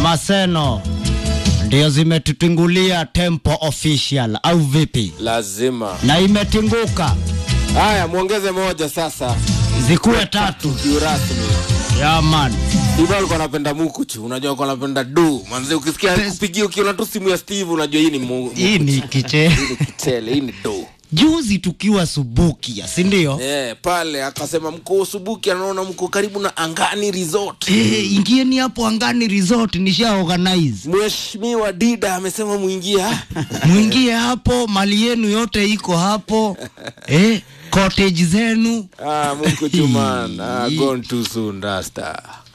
Maseno ndio zimetutingulia Tempo Official au vipi? lazima. Na imetinguka Haya, muongeze moja sasa, zikuwe tatu. kiurasmi. Ya man. Steve alikuwa anapenda mukuchu, unajua alikuwa anapenda du. Manze ukisikia kupigia ukiona tu simu ya Steve unajua hii ni mu, Hii ni kiche. hii ni kitele, hii ni du. Juzi tukiwa Subukia, si ndio? Eh, pale akasema mko Subuki anaona mko karibu na Angani Resort. Eh, ingieni hapo Angani Resort nisha organize. Mheshimiwa Dida amesema muingie. Mwingie hapo, mali yenu yote iko hapo. Eh, cottage zenu. ah, Mungu chuman. Ah, gone too soon, Rasta.